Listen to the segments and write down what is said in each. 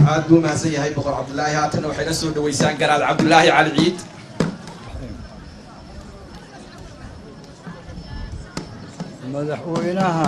aad buu mahadsan yahay boqor cabdulaahi haatanna waxayna soo dhaweysaan garaad cabdulaahi cali ciid madaxweynaha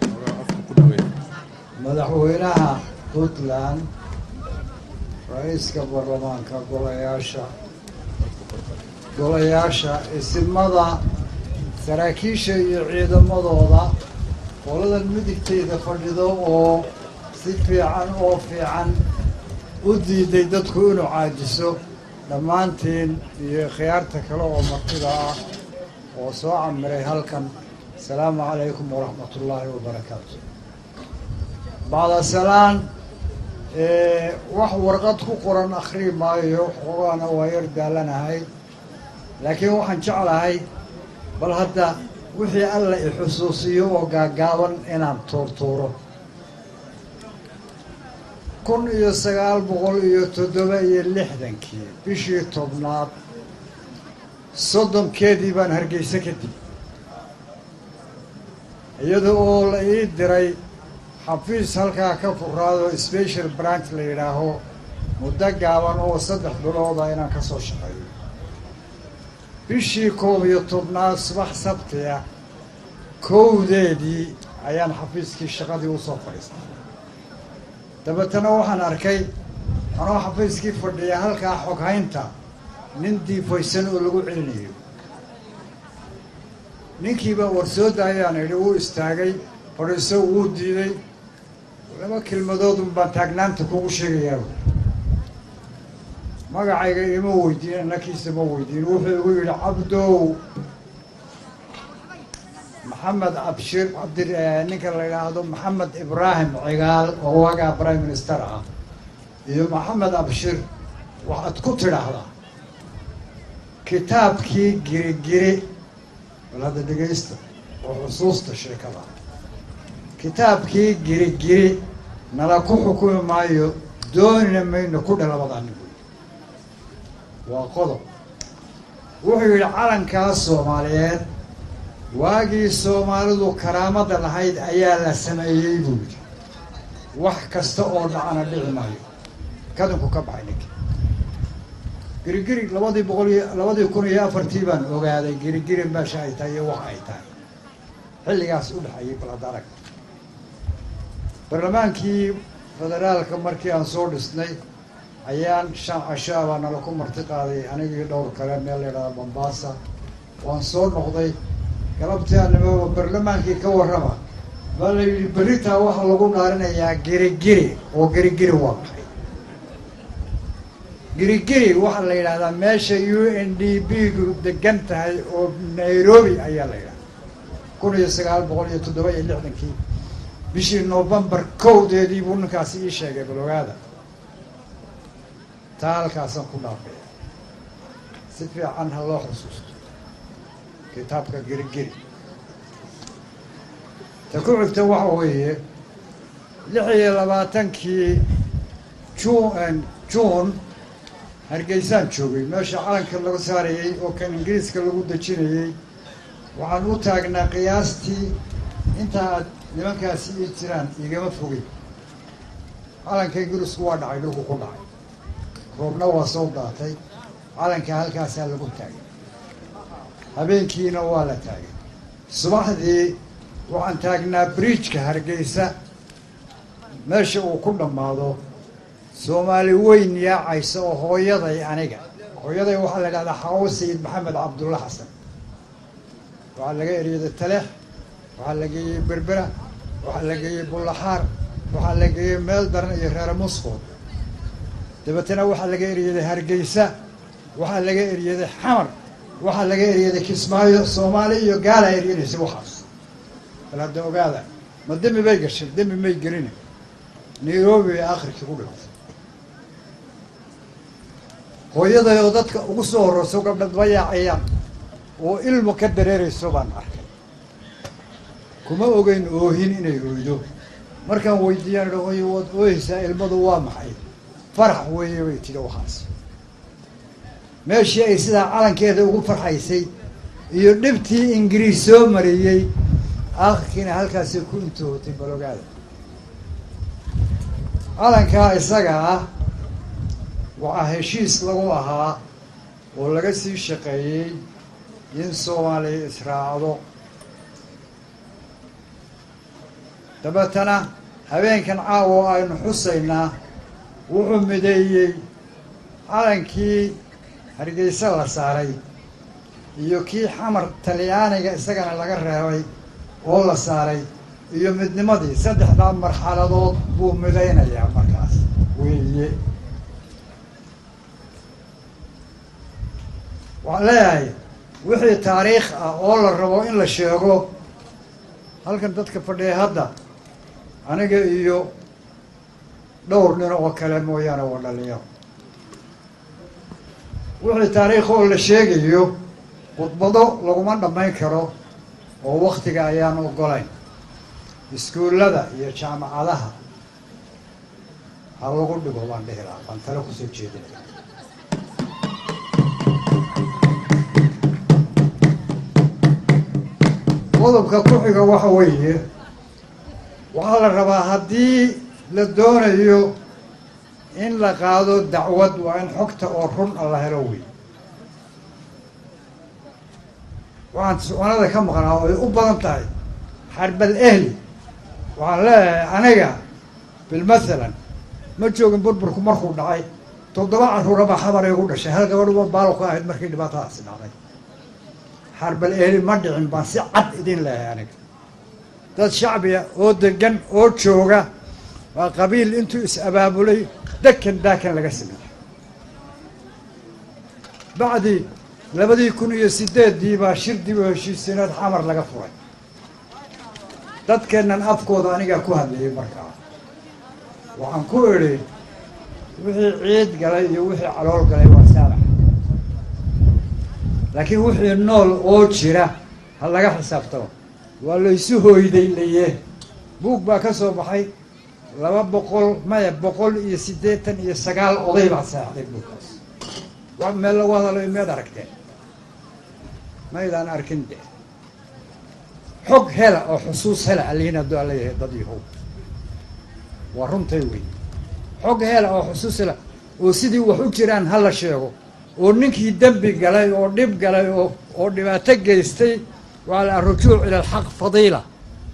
madaxweynaha puntland ra-iiska baarlamaanka golayaasha golayaasha isimada saraakiisha iyo ciidamadooda qoladan midigtayda fadhido oo si fiican oo fiican u diiday dadku inuu caajiso dhammaantiin iyo khiyaarta kale oo martida ah oo soo camiray halkan asalaamu calaykum waraxmat ullaahi wabarakaatu bacda salaan wax warqad ku qoran akhrii maayo xoogaana waa yar daalanahay laakiin waxaan jeclahay bal hadda wixii alla i xusuusiyo oo gaagaaban inaan tuurtuuro kun iyo sagaal boqol iyo toddoba iyo lixdankii bishii tobnaad soddonkeedii baan hargeysa kadib iyada oo la ii diray xafiis halkaa ka furaado special branch la yidhaaho muddo gaaban oo saddex bilooda inaan ka soo shaqeeyo bishii koob iyo tobnaad subax sabtiya kowdeedii ayaan xafiiskii shaqadii usoo fadhiistay dabeetana waxaan arkay anoo xafiiskii fadhiya halkaa xoghaynta nin diifaysan oo lagu celinayo ninkiibaa warsooda ayaan idhi uu istaagay fadhiiso wuu diiday laba kelmadoodun baan taagnaanta kugu sheegayaa magacayga ima weydiin annakiisa ma weydiin wuxuu igu yidhi cabdow maxamed abshir cabdi ninka la yidhaahdo maxamed ibraahim cigaal oo waagaa prime minister ah iyo maxamed abshir waxaad ku tidhaahdaa kitaabkii girigiri bal hadda dhegaysta oo xusuusta sheekada kitaabkii girigiri nala ku xukumi maayo doonina mayno ku dhalabadani buy waa qodob wuxuu yidhi calankaas soomaaliyeed waagii soomaalidu karaamada lahayd ayaa la sameeyey buu yidhi wax kasta oo dhacana dhici maayo kadinku ka baxay ninki girigiri labadii boqol iyo labadii kun iyo afartii baan ogaaday girigiri meesha ay tahay iyo wax ay tahay xilligaas u dhexeeyay baladarag barlamaankii federaalka markii aan soo dhisnay ayaan shan cashaa baa nala ku marti qaaday anigii dhowr kale meel la yidhahda bombaasa waan soo noqday galabtii aanimaba barlamaankii ka warrama baa la yidhi beritaa waxaa lagu dhaarinayaa girigiri oo girigiri waa maxay girigiri waxaa la yidhahdaa meesha u n d b gu degan tahay oo nairobi ayaa la yidhahdaa kun iyo sagaal boqol iyo toddoba iyo lixdankii bishii novembar kowdeedii buu ninkaasi ii sheegay balogaada taa halkaasaan ku dhaafaya si fiican ha loo xusuusto kitaabka girigiri ta ku xigta waxa weeye lix iyo labaatankii jun juun hargeysaan joogay meesha calanka laga saarayey oo kan ingiriiska lagu dejinayey waxaan u taagnaa qiyaastii inta aad nimankaasi ii jiraan igama fogey calanka ingiriisku waa dhacay dhulku ku dhacay roobna waa soo daatay calanka halkaasaa lagu taagay habeenkiina waa la taagay subaxdii waxaan taagnaa bridjka hargeysa meesha uu ku dhammaado soomaali weyn yaacaysa oo hooyaday aniga hooyaday waxaa la idhahdaa xawo sayid maxamed cabdulla xasan waxaa laga eryaday taleex waxaa la geeyey berbera waxaa la geeyey bullaxaar waxaa la geeyey meel daran iyo reere musqood dabeetana waxaa laga eryaday hargeysa waxaa laga eryaday xamar waxaa laga eryaday kismaayo soomaali iyo gaala eryanaysa waxaas bal hadda ogaada ma demi bay gashay demi may gelin nairobi ay akhirkii ku dhigtay hooyaday oo dadka ugu soo horreyso gabdhadba yaacayaan oo ilmo ka dareerayso baan arkay kuma ogeyn oohin inay oydo markaan weydiiyaan idha hooyo waad ooyeysaa ilmadu waa maxay farax weeye bay tidhi waxaas meeshii ay sidaa calankeeda ugu farxaysay iyo dhibtii ingiriis soo mariyey aakhirkiina halkaasay ku intootay balogaada calankaa isaga ah waxaa heshiis lagu ahaa oo laga sii shaqeeyey in soomaaliya israacdo dabeetana habeenkan caawa aynu xusaynaa wuxuu mideeyey calankii hargeysa la saaray iyo kii xamar talyaaniga isagana laga reebay oo la saaray iyo midnimadii saddexdaa marxaladood buu midaynayaa markaas weeye waxaan leeyahay wixii taariikh ah oo la rabo in la sheego halkan dadka fadhiya hadda aniga iyo dhowr nin oo kale mooyaane waa dhalinyaro wixii taariikh oo la sheegayo khudbado laguma dhammayn karo oo waktiga ayaan ogolayn iskuullada iyo jaamacadaha ha lagu dhigo baan dhihi lahaa baan tale kusoo jeedinaya qodobka ku xiga waxa weeye waxaa la rabaa haddii la doonayo in la qaado dacwad waa in xogta oo run a la helo wey waxaan su'aalada ka maqnaa oo ay u badan tahay xarbal ehli waxaan leeyahay aniga bilmathalan ma joogin burburku markuu dhacay toddoba carruuraba xabar igu dhashay hal gabadhuba baalo ku ahayd markii dhibaatadaasi dhacday xarbal ehli ma dhicin baan si cad idin leeyahay aniga dad shacbiya oo degan oo jooga waa qabiil intuu is-abaabulay dekan daakan laga sameeyey bacdi labadii kun iyo sideeddii baa shir dib u heshiisiinaad xamar laga furay dadkeennan afkooda anigaa ku hadlayay markaa waxaan ku idhi wixii ciid galay iyo wixii calool galay waa saamax laakiin wixii nool oo jira ha laga xisaabtamo waa laysu hooyday laye buug baa ka soo baxay laba boqol maya boqol iyo siddeetan iyo sagaal oday baa seexday buugkaas wax meel lagu hadalayo miyaad aragteen maydaan arkin de xog hela oo xusuus hela alihin hadduu alla yahay dad yahow waa runtay wey xog hela oo xusuus hela oo sidii wax u jiraan ha la sheego oo ninkii dembi galay oo dhib galay oo oo dhibaato geystay waa la arujuuc ila alxaq fadiila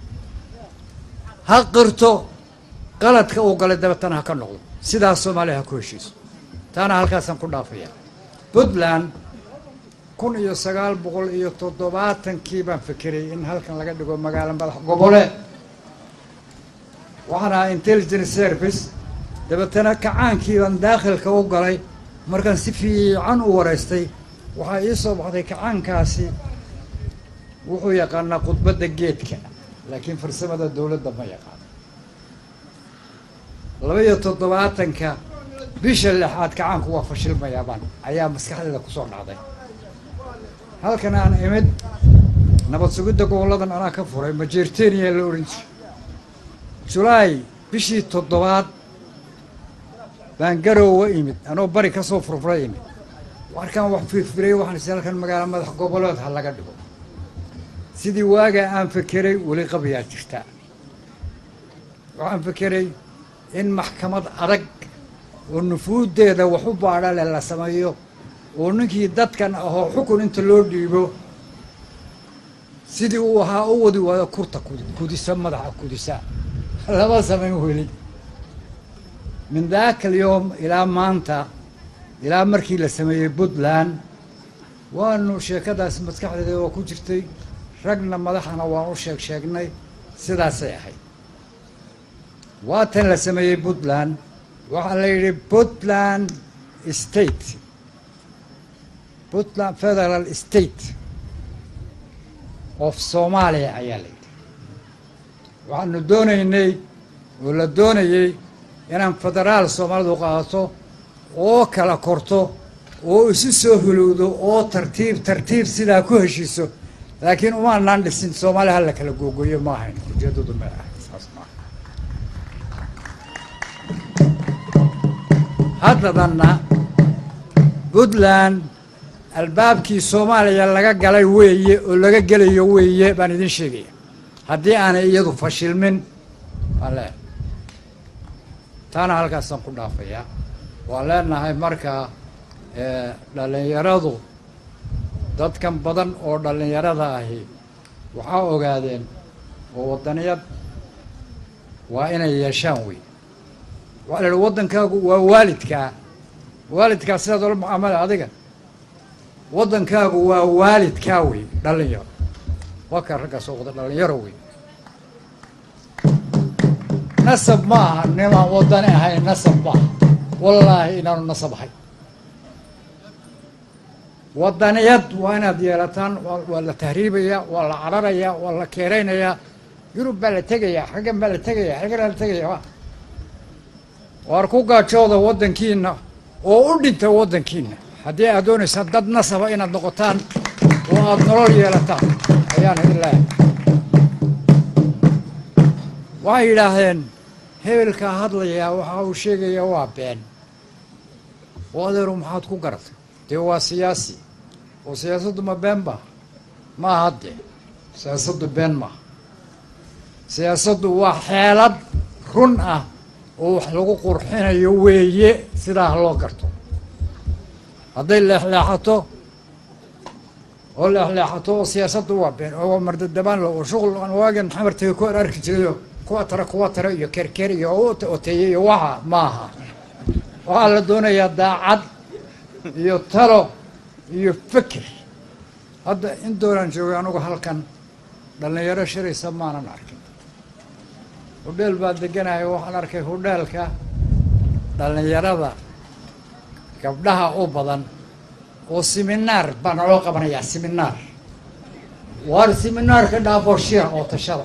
ha qirto qaladka uu galay dabeetana ha ka noqdo sidaas soomaaliya ha ku heshiiso taana halkaasaan ku dhaafaya puntland kun iyo sagaal boqol iyo toddobaatankii baan fekeray in halkan laga dhigo magaalo madax gobole waxaan ahaa intelligence service dabeetana kacaankii baan daakhilka u galay markaan si fiican u wareystay waxaa ii soo baxday kacaankaasi wuxuu yaqaanaa khudbadda geedka laakiin farsamada dowladda ma yaqaano laba iyo toddobaatanka bisha lixaad kacaanku waa fashilmayaabaan ayaa maskaxdeeda kusoo dhacday halkan aan imid nabad sugidda goboladan anaa ka furay majeerteniya la ohan jiray julaay bishii toddobaad baan garoowa imid anoo bari kasoo furfura imid warkaan wax firfiray waxaan is halkan magaalo madax goboleed ha laga dhigo sidii waagaa aan fekeray weli qabiyaa jirta waxaan fekeray in maxkamad adag oo nufuuddeeda wax u baadha leh la sameeyo oo ninkii dadkan ahoo xukun inta loo dhiibo sidii uu ahaa u wadi waayo kurta kudisa madaxa kudisa lama samayn weli min daaka alyowm ilaa maanta ilaa markii la sameeyey puntland waanu sheekadaas maskaxdeeda waa ku jirtay ragna madaxana waan u sheeg sheegnay sidaasay ahayd waatan la sameeyey puntland waxaa la yidhi puntland state puntland federal state of soomaaliya ayaa la yidhi waxaanu doonaynay oo la doonayey inaan federaal soomaalidu qaadato oo kala korto oo isu soo hulowdo oo tartiib tartiib sidaa ku heshiiso laakiin umaanaan dhisin soomaaliya hala kala googoyo ma ahayn ujeedadu ma ahayn saas maaha haddadanna puntland albaabkii soomaaliya laga galay weeye oo laga gelayo weeye baan idin sheegaya haddii aanay iyadu fashilmin baan leehay taana halkaasaan ku dhaafayaa waan leenahay marka dhallinyaradu dadkan badan oo dhallinyarada ahi waxaa ogaadeen oo waddaniyad waa inay yeeshaan wey waxaa la idhi waddankaagu waa waalidkaa waalidkaa sidaad ola mucaamala adiga waddankaagu waa waalidkaa wey dhallinyaro waa kaa raggaas oo wada dhallinyaro wey nasab ma aha nimaan waddani ahayn nasab maaha wallaahi inaanu nasab ahay waddaniyad waa inaad yeelataan waa la tahriibayaa waa la cararayaa waa la keeraynayaa yurub baa la tegayaa xaggan baa la tegayaa xaggan la tegaya waar ku gaajooda waddankiina oo u dhinta waddankiina haddii aad doonaysaan dad nasaba inaad noqotaan oo aada nolol yeelataan ayaan idin leehay waxay yidhaahdeen hebelkaa hadlayaa waxa uu sheegayaa waa been oo adeeru maxaad ku garatay dee waa siyaasi oo siyaasaddu ma been ba ma aha dee siyaasaddu been maaha siyaasaddu waa xeelad run ah oo wax lagu qurxinayo weeye sidaa ha loo garto hadday leexleexato oo leexleexato oo siyaasaddu waa been oo waa mardadabaan lo oo shuqul aan waagan xamartega ku ar arki jirayo kuwa tara kuwa tara iyo kerker iyo oteeye iyo waxa maaha waxaa la doonayaa daacad iyo talo iyo feker hadda in doonaan joogay anugu halkan dhallinyaro shiraysa maanan arkin hudheel baa deganahay waxaan arkay hudheelka dhallinyarada gabdhaha u badan oo siminaar baa naloo qabanayaa siminaar waar siminaarka dhaafoo shira oo tashada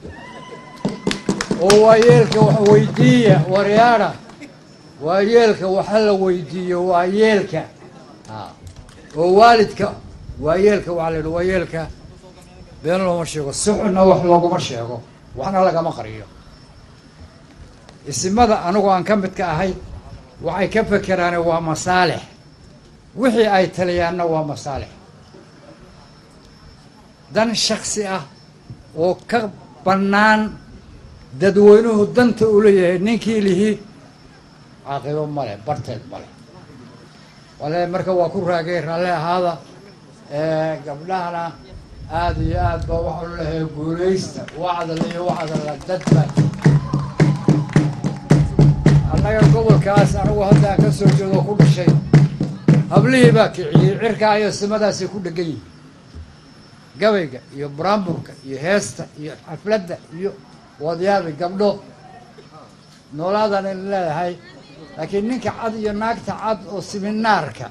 oo waayeelka wax weydiiya waryaada waayeelka waxa la weydiiyo waayeelka oo waalidka waayeelka waxaa la yidhi waayeelka been looma sheego suxuna wax looguma sheego waxna lagama qariyo isimada anigu aan ka midka ahay waxay ka fekeraane waa masaalix wixii ay taliyaanna waa masaalix dan shaksi ah oo ka bannaan dadweynuhu danta u leeyahay ninkii lihi caaqibo male barteed male wale marka waa ku raagay raalle ahaada gabdhahana aada iyo aad ba waxau lehay guulaysta wacdal iyo wacdalla dadba annaga gobolkaas anigu haddaan ka soo jeedo ku dhashay hablihii baa kiciyey cirkaa iyo simadaasay ku dhegan yihin gabayga iyo buraamburka iyo heesta iyo xafladda iyo wadyaada gabdho noolaadan in leedahay laakiin ninka cad iyo naagta cad oo siminaarka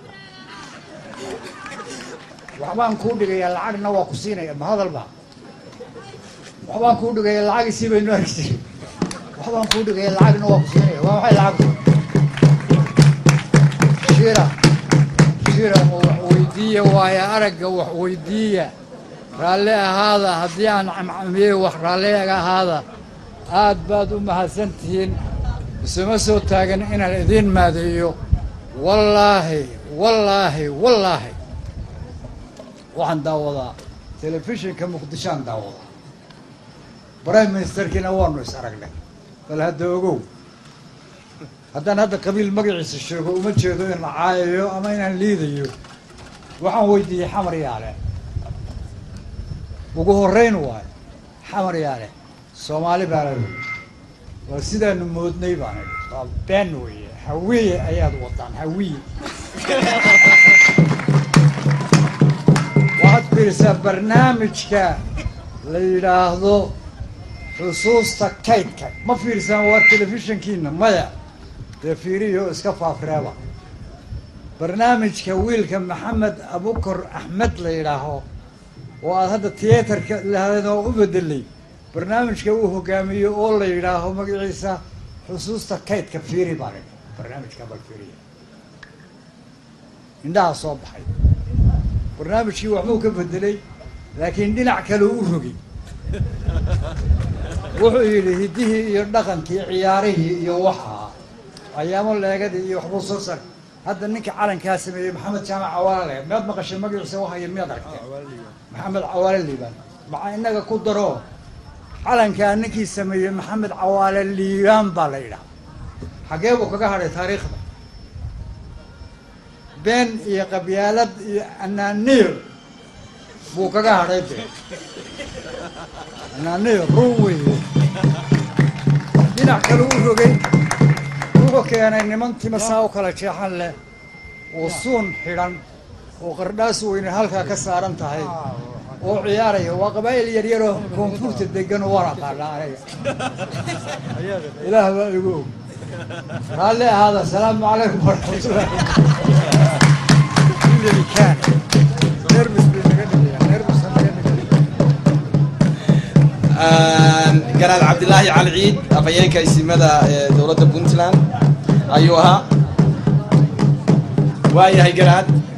waxbaan kuu dhigayaa lacagna waa ku siinaya ma hadalba waxbaan kuu dhigaya lacagisii baynu arki jiray waxbaan kuu dhigaya lacagna waa ku siinaya waa maxay lacagtu shira shira oo wax weydiiya waayo aragga wax weydiiya raalli ahaada haddii aan camcamiyey wax raalliga ahaada aad baad u mahadsan tihiin isuma soo taagan inaan idiin maadeeyo wallaahi wallaahi wallaahi waxaan daawadaa telefishinka muqdishoaan daawadaa prime ministerkiina waanu is aragnay bal hadda ogow haddaan hadda qabiil magaciisa sheego uma jeedo in la caayayo ama inaan liidayo waxaan weydiiyey xamar yaale ugu horrayn waayo xamar yaale soomaali baa la waa sidaanu moodnay baan idhi waa been weeye hawiye ayaad wadaan hawiye waxaad fiirisaa barnaamijka la yidhaahdo xusuusta kaydka ma fiirsaan waa telefishinkiina maya dee fiiriyo iska faafreeba barnaamijka wiilka maxamed abukor axmed la yidhaaho oo aad hadda tiyaatarka lahaden oo u bedelay barnaamijka uu hogaamiyo oo la yidhaaho magaciisa xusuusta kaydka fiiri baan idhi barnaamijka bal fiiriya indhaha soo baxay barnaamijkii waxbuu ka bedelay laakiin dhinac kale u rogay wuxuu yidhi hiddihii iyo dhaqankii ciyaarihii iyo waxaa ayaamo leegadii iyo waxbuu soo sar hadda ninka calankaa sameeyey maxamed jaamac cawaale le miyaad maqashay magaciisa wahaya miyaad aragtee maxamed cawaale liibaan maxaa inaga ku daro calankaa ninkii sameeyey maxamed cawaale liibaan baa la yidhaha xaggee buu kaga hadhay taariikhda been iyo qabyaalad iyo anaaniir buu kaga hadhay de anaaniir run weeye dhinac kale u rogay wuxuu keenay niman timasaa u kala jeexan leh oo suun xidhan oo qardhaas weyne halkaa ka saaran tahay oo ciyaaraya waa qabaa'il yaryaroo koonfurta degan oo waan aqaana aniga ilaah baa igu og raalli ahaada asalaamu calaykum waraxmatullahi kaan nervis bay naga dhigayaan nervisa naga dhigaya garaad cabdilaahi cali ciid afhayeenka isimada ee dowladda puntland ayuu ahaa waayahay garaad